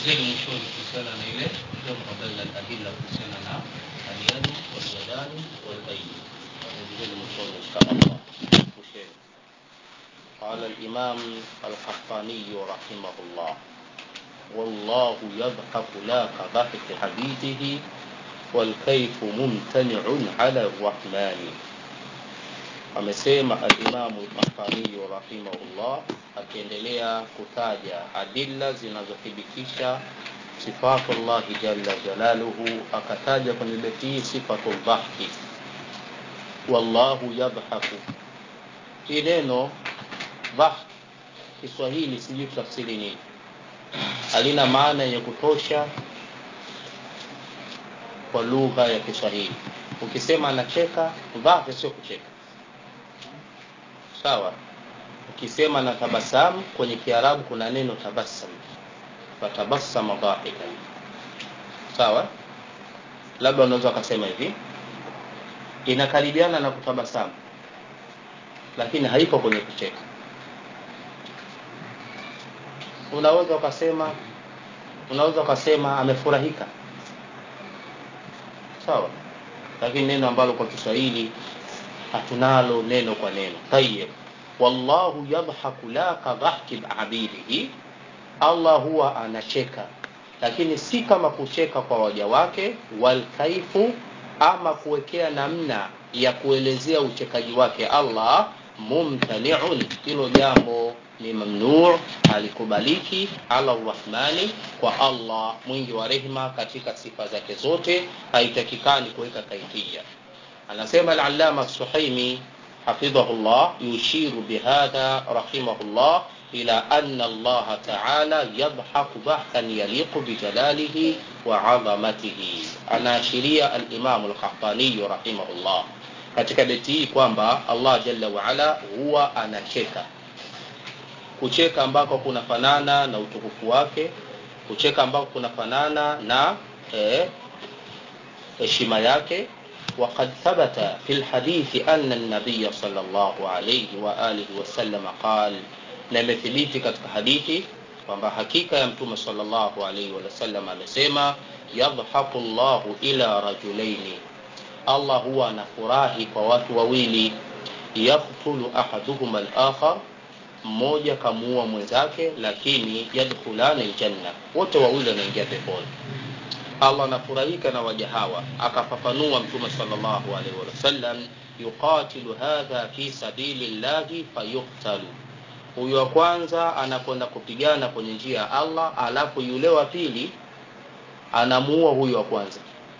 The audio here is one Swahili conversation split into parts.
malizeni mwishoni kuhusiana na ile jamu baina al-adilla kuhusiana na al-yadu wal-yadani wal-aidi malizeni mwishoni inshallah mwishoni قال الإمام القحطاني رحمه الله والله يضحك لا كضحك حبيبه والكيف ممتنع على الرحمن amesema alimamu lkafaniyu rahimahullah akiendelea kutaja adilla zinazothibitisha sifatu llahi jalla jalaluhu akataja kwenye beti hii sifatu ldhahki wallahu yadhaku hii neno dhahk kiswahili sijui tafsiri nini halina maana yenye kutosha kwa lugha ya kiswahili ukisema anacheka dhahki sio kucheka sawa ukisema na tabasamu kwenye kiarabu kuna neno tabasam fatabassama dhahikan sawa labda unaweza ukasema hivi inakaribiana na kutabasamu lakini haipo kwenye kucheka unaweza ukasema unaweza ukasema amefurahika sawa lakini neno ambalo kwa kiswahili hatunalo neno kwa neno tayib wallahu yadhaku la kadhahki abidihi allah huwa anacheka lakini si kama kucheka kwa waja wake walkaifu ama kuwekea namna ya kuelezea uchekaji wake allah mumtaniun hilo jambo ni mamnuu halikubaliki ala rrahmani kwa allah mwingi wa rehma katika sifa zake zote haitakikani kuweka kaifia anasema al-allama as-suhaimi hafidhahullah yushiru bihadha rahimahullah ila anna Allah ta'ala yadhaku dhahkan yaliqu bijalalihi wa 'azamatihi anaashiria al-imam al-qahtani rahimahullah katika beti hii kwamba Allah jalla wa ala huwa anacheka kucheka ambako kunafanana na utukufu wake kucheka ambako kunafanana na heshima eh, yake وقد ثبت في الحديث أن النبي صلى الله عليه وآله وسلم قال نمثليتي katika hadithi kwamba hakika ya mtume sallallahu alaihi wasallam amesema yadhaku llahu ila rajulaini allah huwa anafurahi kwa watu wawili yaktulu ahaduhuma alakhar mmoja kamuua mwenzake lakini yadkhulana aljanna wote wawili wanaingia peponi allah anafurahika na waja hawa akafafanua mtume salllahu alaihi wasallam yuqatilu hadha fi sabili llahi fayuktalu huyu wa kwanza anakwenda kupigana kwenye njia ya allah alafu yule wa pili anamuua huyu wa kwanza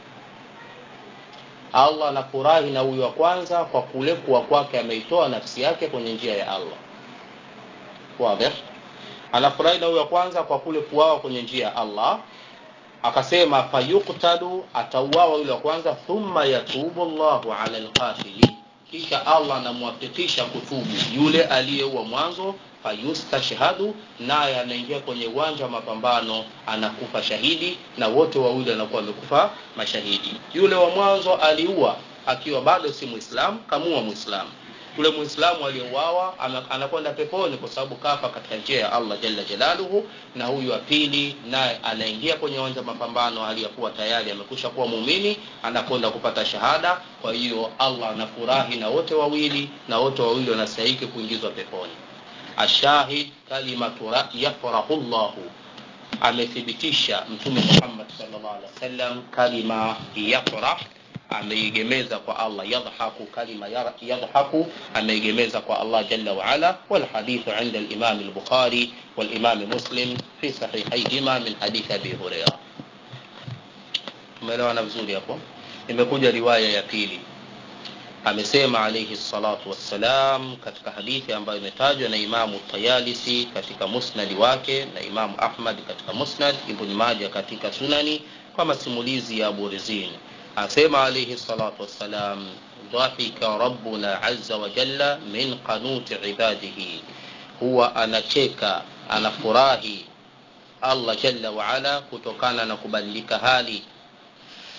allah anafurahi na huyu wa kwanza kwa kule kuwa kwake ameitoa nafsi yake kwenye njia ya allah wadhih anafurahi na huyu wa kwanza kwa kule kuwawa kwenye njia ya allah akasema fayuktalu atauawa yule wa kwanza thumma yatubu llahu ala lqatili kisha allah anamwafikisha kutubu yule aliyeua mwanzo fayustashhadu naye anaingia kwenye uwanja wa mapambano anakufa shahidi na wote wawili wanakuwa wamekufa mashahidi yule wa mwanzo aliua akiwa bado si mwislamu kamua mwislamu yule muislamu aliyeuawa anakwenda peponi kwa sababu kafa katika njia ya allah jalla jalaluhu na huyu wa pili naye anaingia kwenye uwanja mapambano aliyakuwa tayari amekusha kuwa muumini anakwenda kupata shahada kwa hiyo allah anafurahi na wote wawili na wote wawili wanastahiki kuingizwa peponi ashahid kalimatu yafrahu llahu amethibitisha mtume muhammad sallallahu alaihi wasallam kalima yafrah ameigemeza kwa Allah yadhaku kalima yadhaku ameigemeza kwa Allah jalla wa ala wal hadithu inda al-Imam al-Bukhari wal Imam Muslim fi sahihayhima min hadith Abi Hurairah tumeelewana vizuri hapo imekuja riwaya ya pili amesema alayhi salatu wassalam katika hadithi ambayo imetajwa na Imamu Tayalisi katika musnadi wake na Imamu Ahmad katika musnad Ibn Majah katika sunani kwa masimulizi ya Abu Rizin asema alayhi salatu wassalam dhahika rabbuna azza wa jalla min qanuti ibadihi huwa anacheka anafurahi allah jalla waala kutokana na kubadilika hali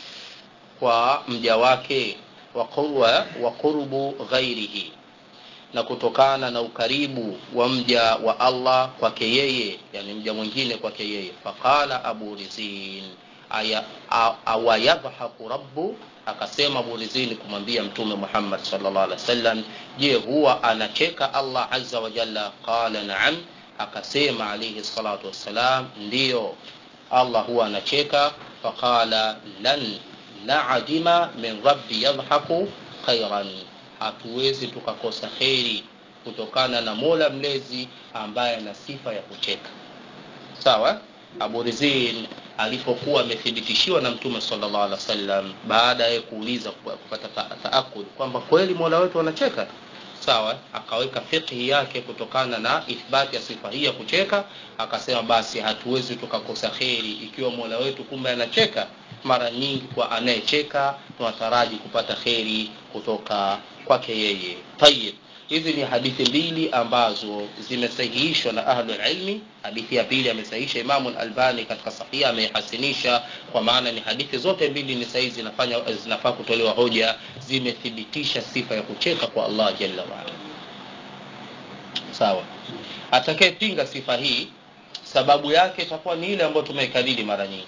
kwa mja wake wa qurbu ghairihi na kutokana na ukaribu wa mja wa allah kwake yeye yani mja mwingine kwake yeye faqala abu rizin aya awayadhahaku rabbu akasema abu rizin kumwambia mtume muhammad salllah alih wa sallam je huwa anacheka allah aza wa jalla qala naam akasema alaihi salatu wassalam ndiyo allah huwa anacheka faqala lan naadima min rabbi yadhaku khairan hatuwezi tukakosa kheri kutokana na mola mlezi ambaye ana sifa ya kucheka sawa abu rizin alipokuwa amethibitishiwa na mtume salllah alih wasallam baada ya kuuliza kupata taakud kwamba kweli mola wetu anacheka sawa akaweka fikhi yake kutokana na ithbati ya sifa hii ya kucheka akasema basi hatuwezi tukakosa kheri ikiwa mola wetu kumbe anacheka mara nyingi kwa anayecheka tunataraji kupata kheri kutoka kwake yeye tayib hizi ni hadithi mbili ambazo zimesahihishwa na ahlulilmi hadithi ya pili amesahihisha imamu lalbani katika sahia ameihasinisha kwa maana ni hadithi zote mbili ni sahihi zinafanya zinafaa kutolewa hoja zimethibitisha sifa ya kucheka kwa allah jalla waala sawa atakayepinga sifa hii sababu yake itakuwa ni ile ambayo tumeikariri mara nyingi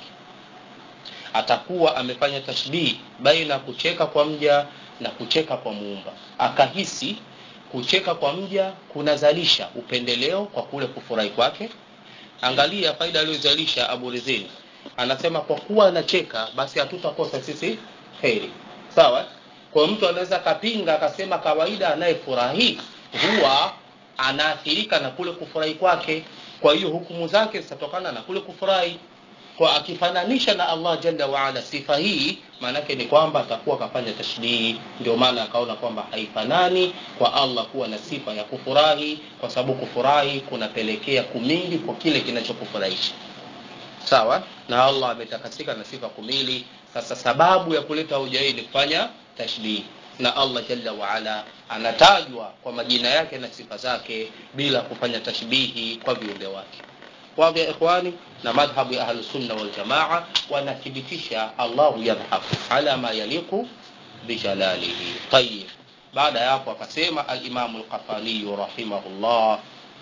atakuwa amefanya tashbihi baina kucheka kwa mja na kucheka kwa muumba akahisi kucheka kwa mja kunazalisha upendeleo kwa kule kufurahi kwake angalia faida aliyozalisha abu rizini anasema kwa kuwa anacheka basi hatutakosa sisi heri sawa kwa mtu anaweza akapinga akasema kawaida anayefurahi huwa anaathirika na kule kufurahi kwake kwa hiyo hukumu zake zitatokana na kule kufurahi kwa akifananisha na allah jalla waala sifa hii maanake ni kwamba atakuwa akafanya tashbihi ndio maana akaona kwamba haifanani kwa allah kuwa na sifa ya kufurahi kwa sababu kufurahi kunapelekea kumili kwa kile kinachokufurahisha sawa na allah ametakasika na sifa kumili sasa sababu ya kuleta hoja hii ni kufanya tashbihi na allah jalla waala anatajwa kwa majina yake na sifa zake bila kufanya tashbihi kwa viumbe wake wadhi ya ikhwani na madhhabu ya ahlusunna waljamaa wanathibitisha allahu yadhaku ala ma yaliku bijalalihi tayib baada ya hapo akasema alimamu lqafaniyu rahimahullah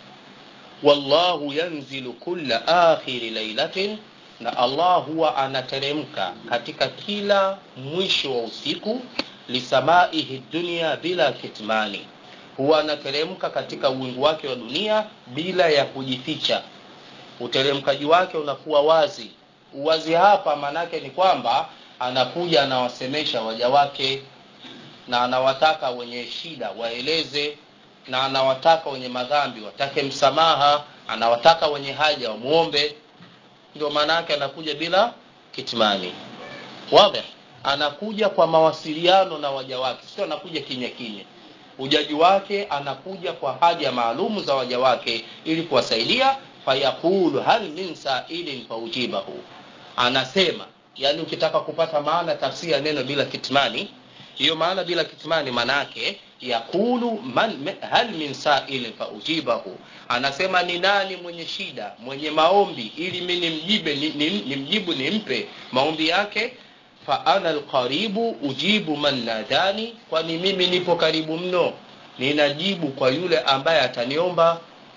wallahu yanzilu kulla akhiri lailatin na allah huwa anateremka katika kila mwisho wa usiku lisamaihi dunia bila kitmani huwa anateremka katika uwingu wake wa dunia bila ya kujificha uteremkaji wake unakuwa wazi uwazi hapa maanake ni kwamba anakuja anawasemesha waja wake na anawataka wenye shida waeleze na anawataka wenye madhambi watake msamaha anawataka wenye haja wamwombe ndio maana yake anakuja bila kitmani wadhi anakuja kwa mawasiliano na waja wake sio anakuja kimya kimya ujaji wake anakuja kwa haja maalumu za waja wake ili kuwasaidia fayaqulu hal min sailin faujibahu anasema yani ukitaka kupata maana tafsiri ya neno bila kitmani hiyo maana bila kitmani manake yaqulu man hal min sailin faujibahu anasema ni nani mwenye shida mwenye maombi ili mi nimjibe nimjibu ni nimpe maombi yake fa ana alqaribu ujibu man nadani kwani mimi nipo karibu mno ninajibu kwa yule ambaye ataniomba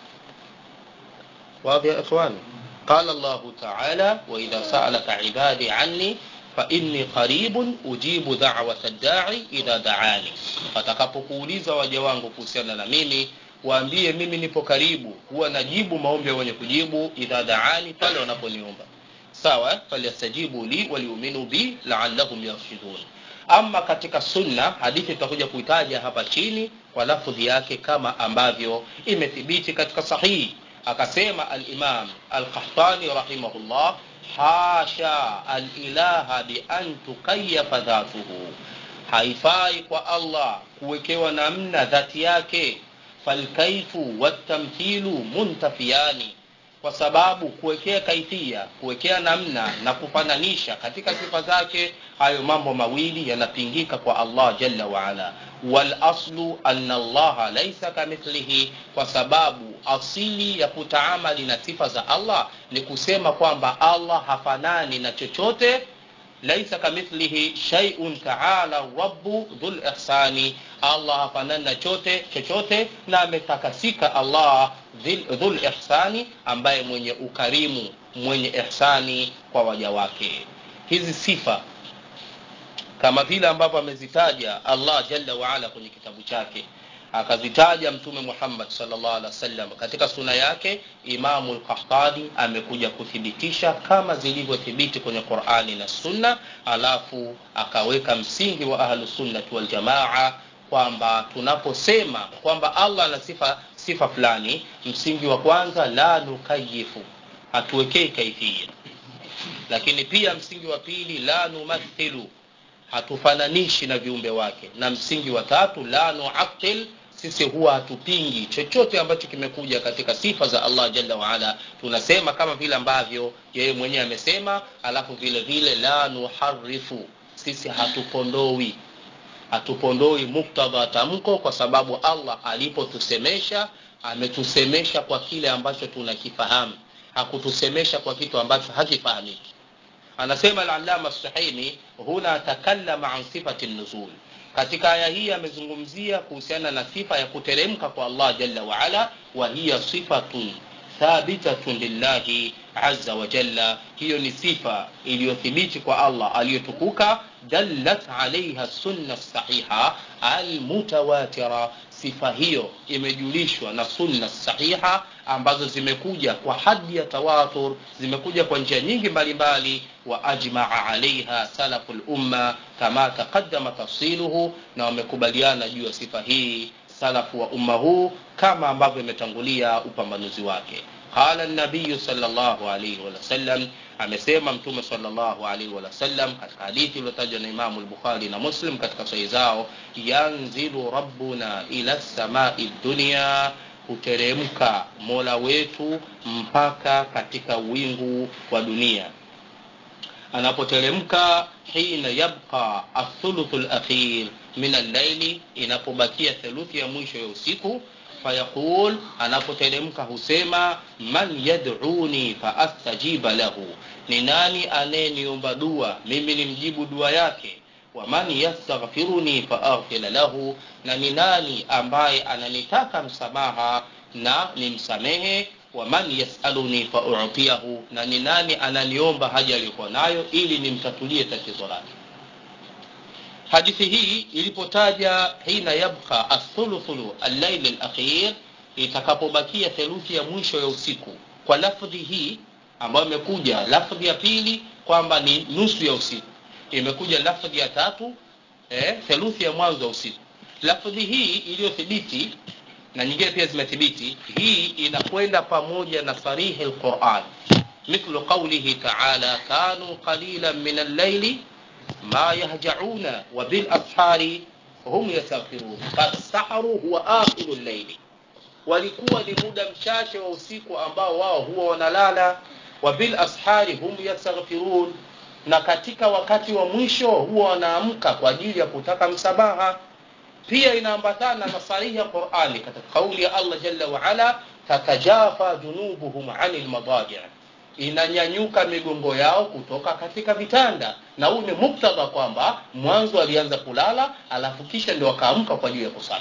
واضح يا إخواني قال الله تعالى وإذا سألك عبادي عني فإني قريب أجيب دعوة الداعي إذا دعاني fatakapokuuliza waja wangu kuhusiana na mimi waambie mimi nipo karibu huwa najibu maombi ya wenye kujibu idha daani pale wanaponiomba sawa falyastajibu li waliuminu bi laallahum yarshidun ama katika sunna hadithi tutakuja kuitaja hapa chini kwa lafudhi yake kama ambavyo imethibiti katika sahihi akasema alimam alqahtani rahimahullah hasha alilaha bian tukayafa dhatuhu haifai kwa allah kuwekewa namna dhati yake falkaifu watamthilu muntafiyani kwa sababu kuwekea kaifia kuwekea namna na kufananisha katika sifa zake hayo mambo mawili yanapingika kwa allah jalla waala walaslu ana allaha laisa kamithlihi kwa sababu asili ya kutaamali na sifa za allah ni kusema kwamba allah hafanani na chochote laisa kamithlihi shaiun taala rabu dhul ihsani allah hafanani na chote chochote na ametakasika allah dhil- dhul ihsani ambaye mwenye ukarimu mwenye ihsani kwa waja wake hizi sifa kama vile ambavyo amezitaja allah jalla waala kwenye kitabu chake akazitaja mtume muhammad salllah alih wasallam katika suna yake imamu lkahtani amekuja kuthibitisha kama zilivyothibiti kwenye qurani na sunna alafu akaweka msingi wa ahlusunnati waljamaa kwamba tunaposema kwamba allah ana sifa sifa fulani msingi wa kwanza la nukayifu hatuwekei kaifia lakini pia msingi wa pili la numathilu hatufananishi na viumbe wake na msingi wa tatu la nuatil sisi huwa hatupingi chochote ambacho kimekuja katika sifa za allah jalla waala tunasema kama vile ambavyo yeye mwenyewe amesema alafu vile vile la nuharifu sisi hatupondoi hatupondoi muktadha tamko kwa sababu allah alipotusemesha ametusemesha kwa kile ambacho tunakifahamu hakutusemesha kwa kitu ambacho hakifahamiki anasema alalama sahimi huna takallama an sifati nuzul katika aya hii amezungumzia kuhusiana na sifa ya kuteremka kwa allah jalla waala wa hiya sifatun thabitatun lillahi aza wajalla hiyo ni sifa iliyothibiti kwa allah aliyotukuka dallat alaiha sunna sahiha almutawatira sifa hiyo imejulishwa na sunna sahiha ambazo zimekuja kwa hadi ya tawatur zimekuja kwa njia nyingi mbalimbali wa ajmaa alaiha salafu lumma kama taqaddama tafsiluhu na wamekubaliana juu ya sifa hii salafu wa umma huu kama ambavyo imetangulia upambanuzi wake qala nabiyu salllahu alaihi wasallam amesema mtume salllahu alaihi wasallam katika hadithi iliyotajwa na imamu lbukhari na muslim katika sahi zao yanzilu rabbuna ila samai dunia huteremka mola wetu mpaka katika wingu wa dunia anapoteremka hina yabqa athuluthu lakhir min allaili inapobakia theluthi ya mwisho ya usiku fayaqul anapoteremka husema man yaduni faastajiba lahu ni nani anayeniomba dua mimi nimjibu dua yake waman yastaghfiruni faaghfira lahu na ni nani ambaye ananitaka msamaha na nimsamehe waman yasaluni fautiyahu na ni nani ananiomba haja aliyokuwa nayo ili nimtatulie tatizo lake hadithi hii ilipotaja hina yabqa athuluthulu allaili lakhir itakapobakia theluthi ya mwisho ya usiku kwa lafdhi hii ambayo imekuja lafdhi ya pili kwamba ni nusu ya usiku imekuja lafdhi ya tatu eh, theluthi ya mwanzo wa usiku lafdhi hii iliyothibiti na nyingine pia zimethibiti hii inakwenda pamoja na sarihi lquran mithlu qaulihi taala kanu qalilan min allaili ma yahjauna wa bilashari hum yastaghfirun fasaharu huwa akhiru llaili walikuwa ni muda mchache wa usiku ambao wao huwa wanalala wa bilashari hum yastaghfirun na katika wakati wa mwisho huwa wanaamka kwa ajili ya kutaka msamaha pia inaambatana na sarihi ya qurani katika kauli ya allah jalla waala tatajafa junubuhum ani lmadaji inanyanyuka migongo yao kutoka katika vitanda na huu ni muktadha kwamba mwanzo alianza kulala alafu kisha ndio akaamka kwa ajili ya kusali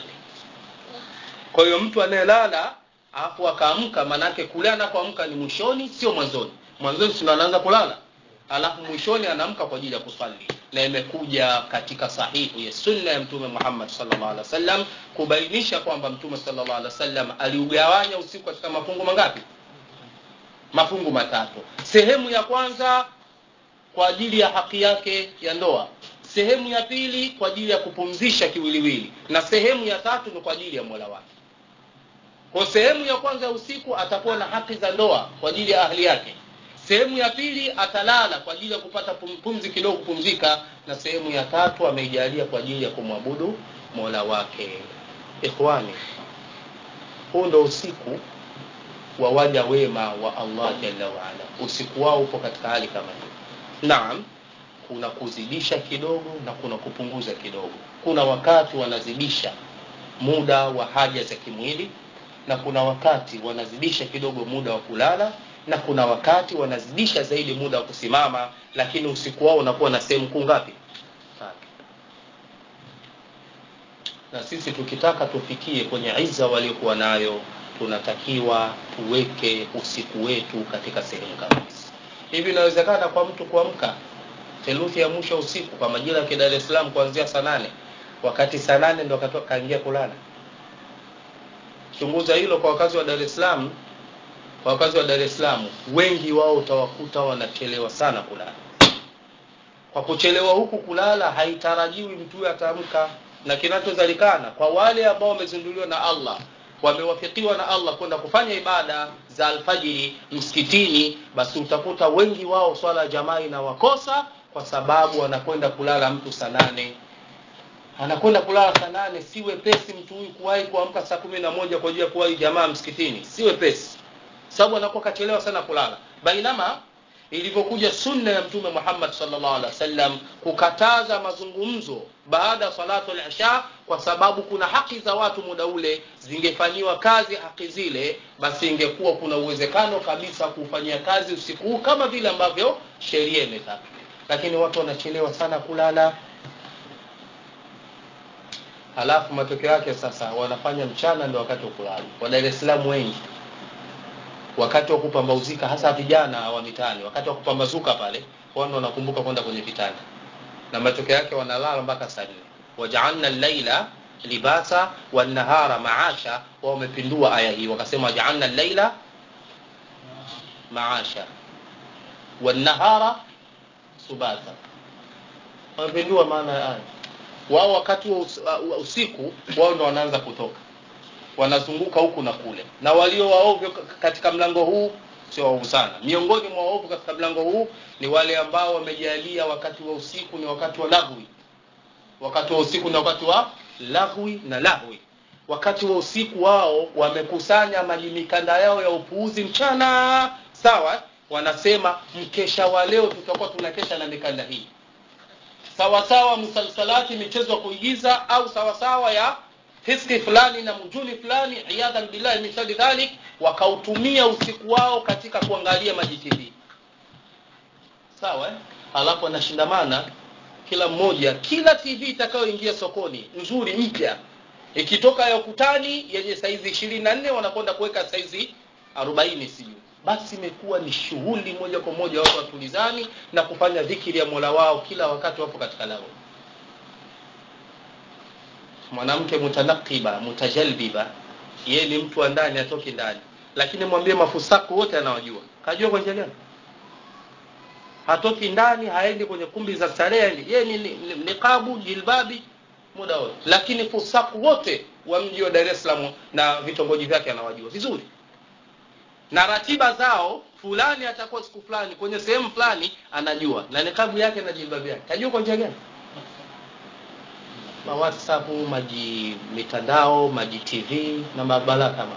kwa hiyo mtu anayelala alafu akaamka maanaake kule anakoamka ni mwishoni sio mwanzoni mwanzoni sio anaanza kulala alafu mwishoni anaamka kwa ajili ya kusali na imekuja katika sahihu ya sunna ya mtume muhammad sallallahu alaihi wasallam kubainisha kwamba mtume sallallahu alaihi wasallam aliugawanya usiku katika mafungu mangapi mafungu matatu sehemu ya kwanza kwa ajili ya haki yake ya ndoa sehemu ya pili kwa ajili ya kupumzisha kiwiliwili na sehemu ya tatu ni kwa ajili ya mola wake kwa sehemu ya kwanza ya usiku atakuwa na haki za ndoa kwa ajili ya ahli yake sehemu ya pili atalala kwa ajili ya kupata pumzi kidogo kupumzika na sehemu ya tatu ameijalia kwa ajili ya kumwabudu mola wake ikhwani huu ndo usiku wa waja wema wa allah jalla waala usiku wao upo katika hali kama hii naam kuna kuzidisha kidogo na kuna kupunguza kidogo kuna wakati wanazidisha muda wa haja za kimwili na kuna wakati wanazidisha kidogo muda wa kulala na kuna wakati wanazidisha zaidi muda wa kusimama lakini usiku wao unakuwa na sehemu kuu ngapi na sisi tukitaka tufikie kwenye iza waliokuwa nayo tunatakiwa tuweke usiku wetu katika sehemu kama hizi hivi inawezekana kwa mtu kuamka theluthi ya mwisho usiku kwa majira ya Dar es Salaam kuanzia saa nane wakati saa nane ndo akatoka kaingia kulala chunguza hilo kwa wakazi wa Dar es Salaam kwa wakazi wa Dar es Salaam wengi wao utawakuta wanachelewa sana kulala kwa kuchelewa huku kulala haitarajiwi mtu ataamka na kinachozalikana kwa wale ambao wamezinduliwa na Allah wamewafikiwa na Allah kwenda kufanya ibada za alfajiri msikitini basi utakuta wengi wao swala ya jamaa inawakosa kwa sababu anakwenda kulala mtu saa nane anakwenda kulala saa nane si wepesi mtu huyu kuwahi kuamka saa kumi na moja kwa ajili ya kuwahi jamaa msikitini si wepesi sababu anakuwa kachelewa sana kulala bainama ilivyokuja sunna ya mtume Muhammad sallallahu alaihi wasallam kukataza mazungumzo baada ya salatu al-isha kwa sababu kuna haki za watu muda ule zingefanyiwa kazi haki zile basi ingekuwa kuna uwezekano kabisa kufanyia kazi usiku huu kama vile ambavyo sheria imetaka lakini watu wanachelewa sana kulala halafu matokeo yake sasa wanafanya mchana ndio wakati wa kulala wa Dar es Salaam wengi wakati wa kupambauzika hasa vijana wa mitaani wakati wa kupambazuka pale wao wanakumbuka kwenda kwenye vitanda na matokeo yake wanalala mpaka saa nne wajaalna llaila libasa wanahara maasha wao wamepindua aya hii wakasema wajaalna llaila maasha wanahara subata wamepindua maana ya aya wao wakati wa usiku wao ndo wanaanza kutoka wanazunguka huku na kule na walio waovyo katika mlango huu sio waovu sana miongoni mwa waovu katika mlango huu ni wale ambao wamejalia wakati wa usiku ni wakati wa lahwi wakati wa usiku ni wakati wa lahwi na lahwi wakati wa usiku wao wamekusanya majimikanda yao ya upuuzi mchana sawa wanasema mkesha wa leo tutakuwa tunakesha na mikanda hii sawasawa msalsalati michezo ya kuigiza au sawasawa ya hiski fulani na mujuni fulani iyadhan billahi min shari dhalik wakautumia usiku wao katika kuangalia majitv sawa eh? alafu anashindamana kila mmoja kila tv itakayoingia sokoni nzuri mpya ikitoka ya ukutani yenye saizi ishirini na nne wanakwenda kuweka saizi arobaini sijui basi imekuwa ni shughuli moja kwa moja watu watulizani na kufanya dhikiri ya mola wao kila wakati wapo katika lao mwanamke mutanakiba mutajalbiba yeye ni mtu wa ndani atoki ndani lakini mwambie mafusaku wote anawajua kajua kwa njia gani hatoki ndani haendi kwenye kumbi za starehe yeye ni niqabu jilbabi muda wote lakini fusaku wote wa mji wa Dar es Salaam na vitongoji vyake anawajua vizuri na ratiba zao fulani atakuwa siku fulani kwenye sehemu fulani anajua na nikabu yake na jilbabu yake kajua kwa njia gani ma whatsapp maji mitandao maji tv na mabala kama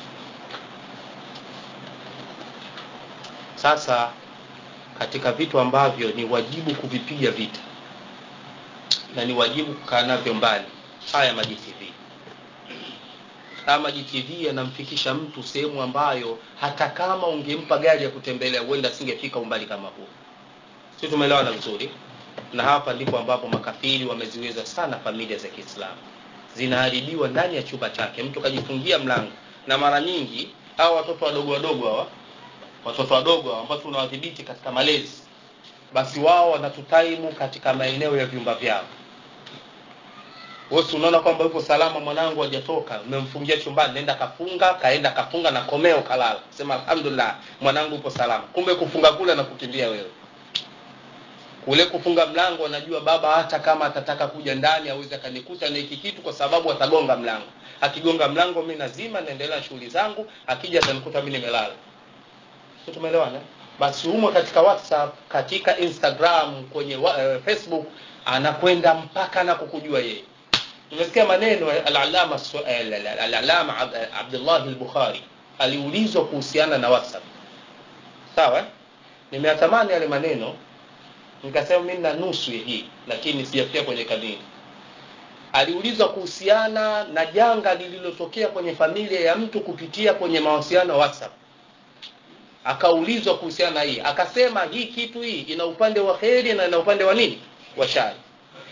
sasa katika vitu ambavyo ni wajibu kuvipiga vita na ni wajibu kukaa navyo mbali haya maji tv haya maji tv yanamfikisha mtu sehemu ambayo hata kama ungempa gari ya kutembelea huenda asingefika umbali kama huo si tumeelewana vizuri na hapa ndipo ambapo makafiri wameziweza sana familia za Kiislamu zinaharibiwa ndani ya chumba chake mtu kajifungia mlango na mara nyingi hao watoto wadogo wadogo hawa watoto wadogo hawa ambao tunawadhibiti katika malezi basi wao wanatutaimu katika maeneo ya vyumba vyao wewe unaona kwamba yuko salama mwanangu hajatoka umemfungia chumbani nenda kafunga kaenda kafunga na komeo kalala sema alhamdulillah mwanangu upo salama kumbe kufunga kule na kukimbia wewe kule kufunga mlango anajua baba hata kama atataka kuja ndani aweze akanikuta na hiki kitu kwa sababu atagonga mlango akigonga mlango mimi nazima naendelea na shughuli zangu akija atanikuta mimi nimelala sio tumeelewana basi humo katika whatsapp katika instagram kwenye uh, facebook anakwenda mpaka na kukujua yeye tumesikia maneno al-alama al-alama Abdullah al-Bukhari aliulizwa kuhusiana na whatsapp sawa nimeyatamani yale maneno nikasema mimi na nusu hii lakini sijafika kwenye kanini aliulizwa kuhusiana na janga lililotokea kwenye familia ya mtu kupitia kwenye mawasiliano WhatsApp akaulizwa kuhusiana na hii akasema hii kitu hii ina upande wa kheri na ina upande wa nini wa shari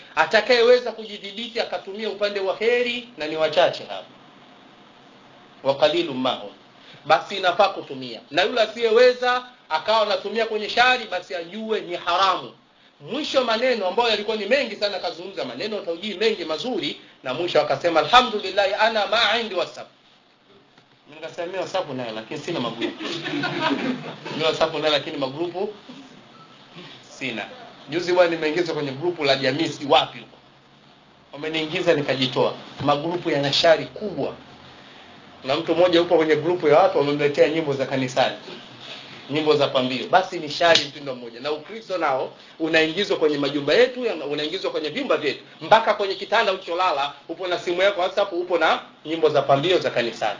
atakayeweza kujidhibiti akatumia upande wa heri na ni wachache hapa wa qalilu mahum basi inafaa kutumia na yule asiyeweza akawa anatumia kwenye shari basi ajue ni haramu mwisho maneno ambayo yalikuwa ni mengi sana akazungumza maneno taujii mengi mazuri na mwisho akasema alhamdulillah ana ma indi whatsapp nikasema mimi whatsapp nayo lakini sina magrupu mimi whatsapp nayo lakini magrupu sina juzi bwana nimeingizwa kwenye grupu la jamii si wapi huko wameniingiza nikajitoa magrupu yana shari kubwa na mtu mmoja yupo kwenye grupu ya watu wamemletea nyimbo za kanisani nyimbo za pambio basi ni shari mtindo mmoja na ukristo nao unaingizwa kwenye majumba yetu unaingizwa kwenye vyumba vyetu mpaka kwenye kitanda ucholala upo na simu yako whatsapp upo na nyimbo za pambio za kanisani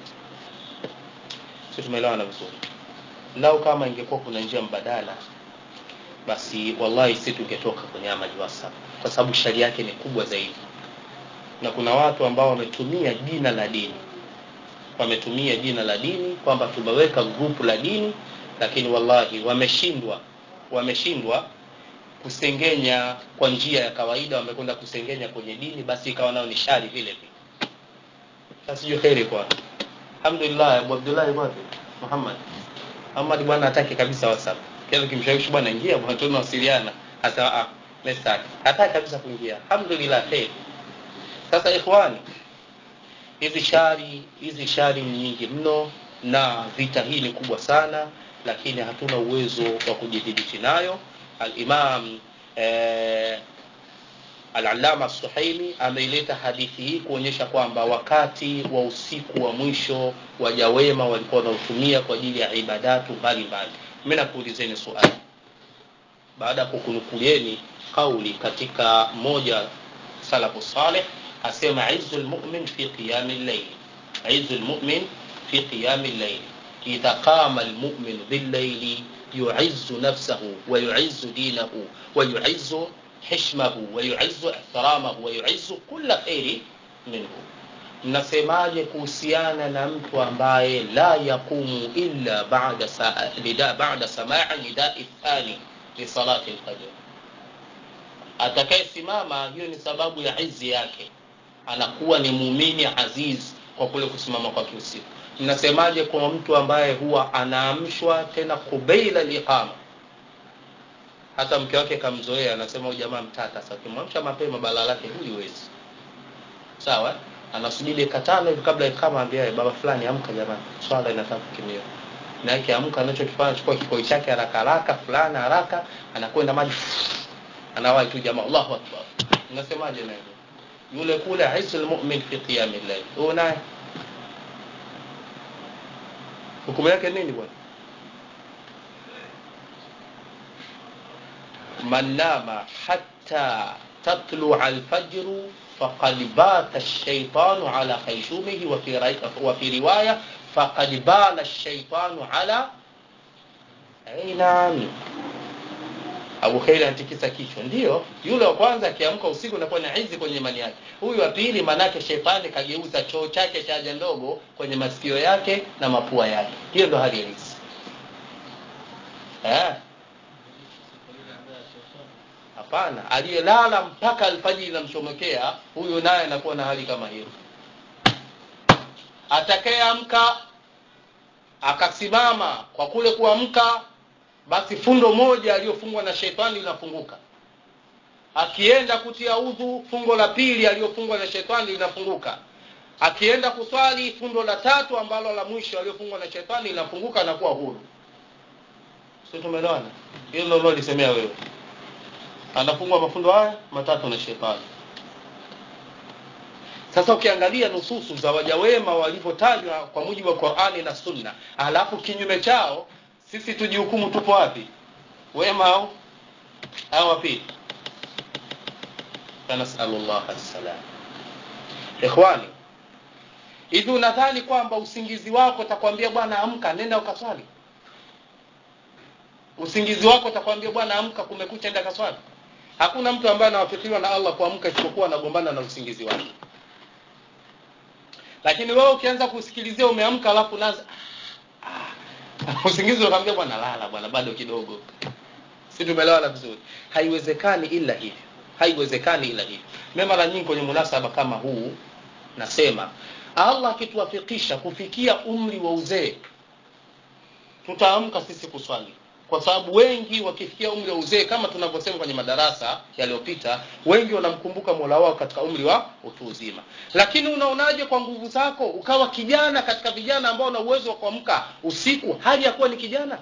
si tumeelewana vizuri lau kama ingekuwa kuna njia mbadala basi wallahi si tungetoka kwenye amaji whatsapp kwa sababu shari yake ni kubwa zaidi na kuna watu ambao wametumia jina la dini wametumia jina la dini kwamba tumeweka grupu la dini lakini wallahi wameshindwa wameshindwa kusengenya kwa njia ya kawaida wamekwenda kusengenya kwenye dini basi ikawa nao ni shari vile vile sasa sijui kheri kwa alhamdulillah abu abdullah wapi muhammad muhammad bwana hataki kabisa whatsapp kiasi kimshawishi bwana ingia bwana tunawasiliana hasa ah message hataki kabisa kuingia alhamdulillah kheri sasa ikhwani hizi shari hizi shari ni nyingi mno na vita hii ni kubwa sana lakini hatuna uwezo wa kujidhibiti nayo alimam eh, alalama suhaimi ameileta hadithi hii kuonyesha kwamba wakati wa usiku wa mwisho waja wema walikuwa wanautumia kwa ajili ya ibadatu mbalimbali mi nakuulizeni suali baada ya kukunukulieni kauli katika moja salafu saleh asema izu lmumin fi qiyami llaili izu lmumin fi qiyami llaili idha qama lmuminu billaili yuizu nafsahu wayuizu dinahu wayuizu hishmahu wayuizu ihtiramahu wayuizu kula kheri minhu mnasemaje kuhusiana na mtu ambaye la yaqumu illa bada, sa, nida, bada samai nidai thani lisalati lfajr atakayesimama hiyo ni sababu ya izi yake anakuwa ni muumini aziz kwa kule kusimama kwake usiku mnasemaje kwa mtu ambaye huwa anaamshwa tena kubeila liqama hata mke wake kamzoea anasema huyu jamaa mtata sasa ukimwamsha mapema bala lake huliwezi sawa anasubiri dakika tano hivi kabla ikama ambiaye baba fulani amka jamani swala inataka kukimia na yake amka anachokifanya chukua kikoi chake haraka haraka fulani haraka anakwenda maji anawahi tu jamaa Allahu akbar unasemaje naye yule kule aisul mu'min fi qiyam al-layl huyo naye hukumu yake nini bwana man nama hatta tatlu'a al-fajr faqad bata ash-shaytanu ala khaysumihi wa fi wa fi riwaya faqad bala ash-shaytanu ala ainam Abu Khair anatikisa kichwa. Ndiyo, yule wa kwanza akiamka usiku anakuwa na hizi kwenye imani yake. Huyu wa pili manake shetani kageuza choo chake cha haja ndogo kwenye masikio yake na mapua yake. Hiyo ndo hali halisi. Eh? Hapana, aliyelala mpaka alfajiri inamchomekea, huyu naye anakuwa na hali kama hiyo. Atakayeamka akasimama kwa kule kuamka basi fundo moja aliyofungwa na shetani linafunguka akienda kutia udhu fungo la pili aliyofungwa na shetani linafunguka akienda kuswali fundo la tatu ambalo la mwisho aliyofungwa na shetani linafunguka na kuwa huru si tumeelewana hilo ndio ulilolisemea wewe anafungwa mafundo haya matatu na shetani sasa ukiangalia nususu za waja wema walivyotajwa kwa mujibu wa Qur'ani na Sunna alafu kinyume chao sisi tujihukumu tupo wapi wema au au wapi nasalullah assalam ikhwani hivi unadhani kwamba usingizi wako utakwambia bwana amka nenda ukaswali usingizi wako utakwambia bwana amka kumekucha enda kaswali hakuna mtu ambaye anawafikiriwa na Allah kuamka isipokuwa anagombana na usingizi wake lakini wewe ukianza kusikilizia umeamka alafu naanza ah, usingizi unakwambia bwana lala bwana bado kidogo si tumeelewana vizuri haiwezekani ila hivyo haiwezekani ila hivi mimi mara nyingi kwenye munasaba kama huu nasema allah akituwafikisha kufikia umri wa uzee tutaamka sisi kuswali kwa sababu wengi wakifikia umri wa uzee kama tunavyosema kwenye madarasa yaliyopita wengi wanamkumbuka mola wao katika umri wa utu uzima lakini unaonaje kwa nguvu zako ukawa kijana katika vijana ambao una uwezo wa kuamka usiku hali ya kuwa ni kijana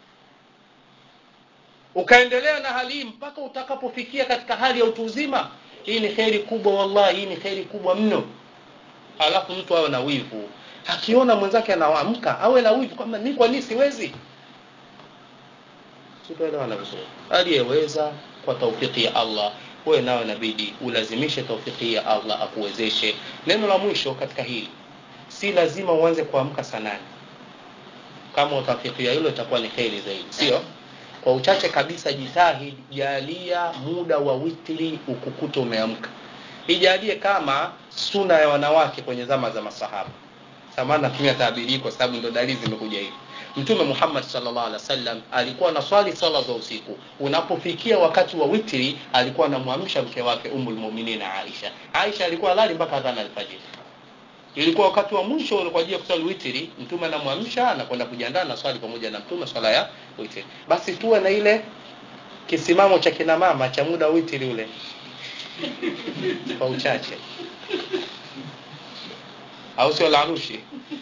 ukaendelea na hali hii mpaka utakapofikia katika hali ya utu uzima hii ni kheri kubwa wallahi hii ni kheri kubwa mno alafu mtu awe na wivu akiona mwenzake anaamka awe na wivu kwamba mi kwa nini siwezi tutaelewana vizuri aliyeweza kwa taufiki ya allah wewe nawe inabidi ulazimishe taufiki ya allah akuwezeshe neno la mwisho katika hili si lazima uanze kuamka saa nane kama utafikia hilo itakuwa ni kheri zaidi sio kwa uchache kabisa jitahidi jalia muda wa witri ukukuta umeamka ijalie kama suna ya wanawake kwenye zama za masahaba samani natumia taabiri kwa sababu ndo dalili zimekuja hivi mtume muhammad salllah alih wasallam alikuwa anaswali swala za usiku unapofikia wakati wa witri alikuwa anamwamsha mke wake umulmuminina aisha aisha alikuwa lali mpaka adhana alfajiri ilikuwa wakati wa mwisho kwa ajili ya kuswali witri mtume anamwamsha anakwenda kujiandaa na swali pamoja na mtume swala ya witri basi tuwe na ile kisimamo cha kina mama cha muda wa witri ule kwa uchache au sio larushi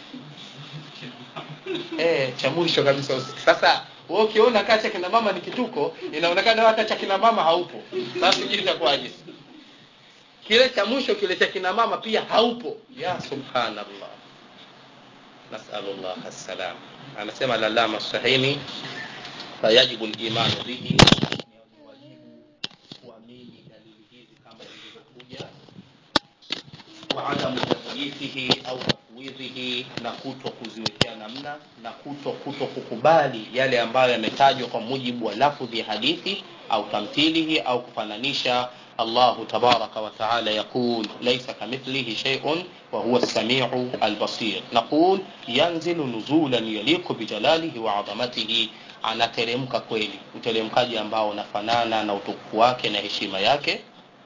eh cha mwisho kabisa usiku sasa wewe ukiona kaa cha kina mama ni kituko inaonekana hata cha kina mama haupo sasa sijui itakuwaje kile cha mwisho kile cha kina mama pia haupo ya subhanallah nasalullah assalam anasema lalama sahini fayajibu limanu bihi ni wajibu kuamini dalili hizi kama zilivyokuja waadamu takyithihi au tafwidhihi na kuto kuziwekea namna na kuto kuto kukubali yale ambayo yametajwa kwa mujibu wa lafudhi ya hadithi au tamthilihi au kufananisha الله تبارك وتعالى يقول ليس كمثله شيء وهو السميع البصير نقول ينزل نزولا يليق بجلاله وعظمته anateremka kweli uteremkaji ambao unafanana na utukufu wake na heshima yake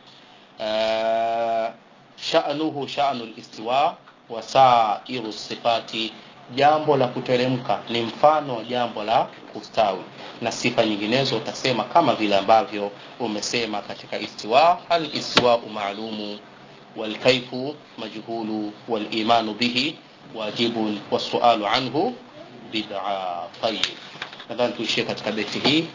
uh, sha'nuhu sha'nu listiwa wa sairu sifati jambo la kuteremka ni mfano wa jambo la kustawi na sifa nyinginezo utasema kama vile ambavyo umesema katika istiwa al istiwau maalumu walkaifu majhulu walimanu bihi wajibun wasualu anhu bid'a tayib nadhani tuishie katika beti hii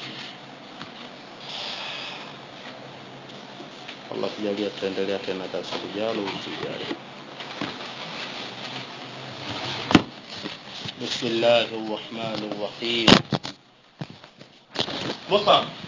allah kujalia tutaendelea tena darasa lijalo wiki ijayo بسم الله الرحمن الرحيم مصعب